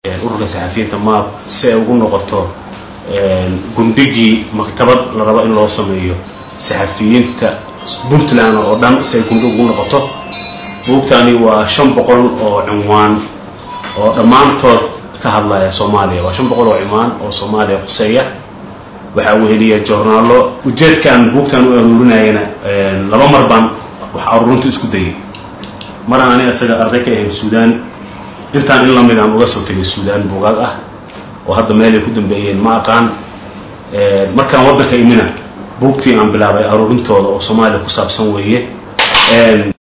ururka saxafiyiinta maab si ay ugu noqoto gundhigii maktabad la rabo in loo sameeyo saxafiyiinta puntland oo dhan si ay gundhig ugu noqoto buugtani waa shan boqol oo cinwaan oo dhammaantood ka hadlaya soomaaliya waa shan boqol oo cinwaan oo soomaaliya khuseeya waxaa weheliya joornaalo ujeedkaan buugtan u aruurinayana laba mar baan wax aruurinta isku dayay maraan ani isaga arday ka ahayn suudaan intaan in lamidaan uga soo tegay suudaan buugaag ah oo hadda meelay ku dambeeyeen ma aqaan markaan waddanka imina buugtii aan bilaabay aruurintooda oo soomaaliya ku saabsan weeye